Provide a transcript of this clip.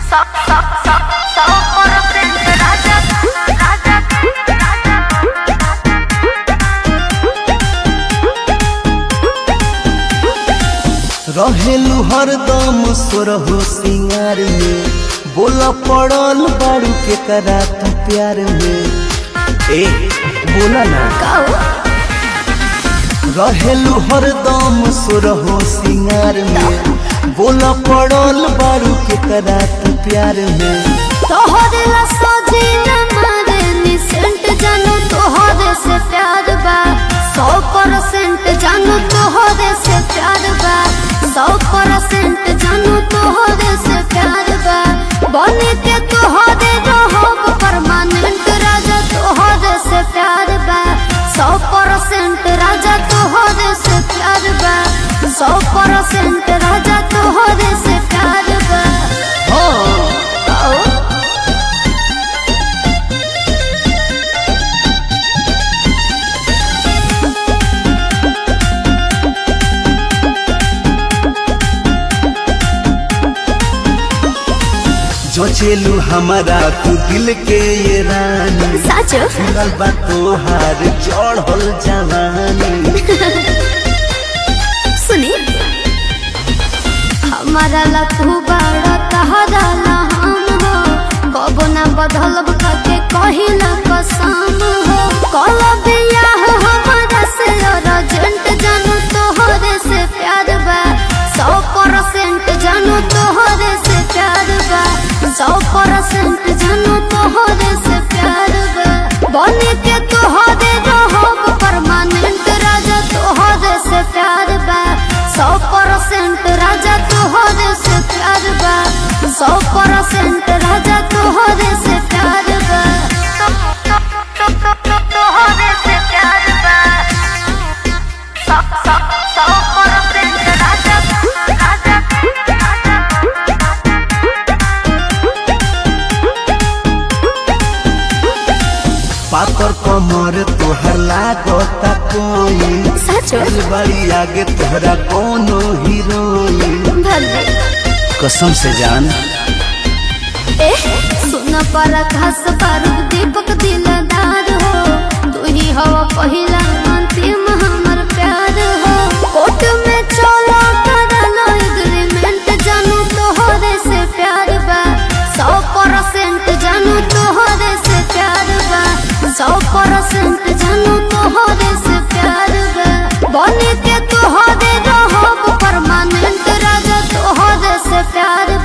रहेलू हरदम सोरहो सिंगार में बोला पड़ल बारू के करा तू प्यार में ए बोला ना रहेलू हरदम सोरहो सिंगार में बोला पड़ल बारू के करा तू प्यार में तोहरे ला सजीना मारे निसेंट जानू तोहरे से प्यार बा सौ परसेंट जानू तोहरे से प्यार बा सौ परसेंट जानू तोहरे से प्यार बा बने के तोहरे रहब परमानेंट राजा तोहरे से प्यार बा सौ परसेंट राजा तोहरे से प्यार बा सौ परसेंट राजा तोहरे से प्यार बा हाँ ओ जोचेलू हमारा तू दिल के ये रानी साचो फिरल बा तोहार चढ़ल जवानी सुनी हमारा ला तू बड़ा तहरा ला हम हो कबो ना बदलब के कहिला कसम हो कल बियाह हमारा से अर्जेंट जानू तोहरे से प्यार बा सौ परसेंट जानू तोहरे से प्यार बा सौ परसेंट जानू तोहरे से प्यार बा बने के तोहरे रहब परमानेंट राजा तोहरे से प्यार बा सौ परसेंट राजा तोहरे से प्यार बा सौ परसेंट राजा तोहरे से प्यार बा तोहरे से प्यार बा सौ सौ सौ परसेंट राजा राजा पातर कमर तोहर लागता कोई सचो बड़ी आगे तोहरा कोनो हीरोइन भले कसम से जान ए सुन पर घास बारूद दीपक दिलदार हो तू ही हो पहिला अंतिम हमर प्यार हो कोर्ट में चलो करलो एग्रीमेंट जानू तोहरे से प्यार बा सौ परसेंट जानू तोहरे से प्यार बा सौ परसेंट जानू तोहरे से प्यार बा बने के तोहरे रहब परमानेंट राजा तोहरे से प्यार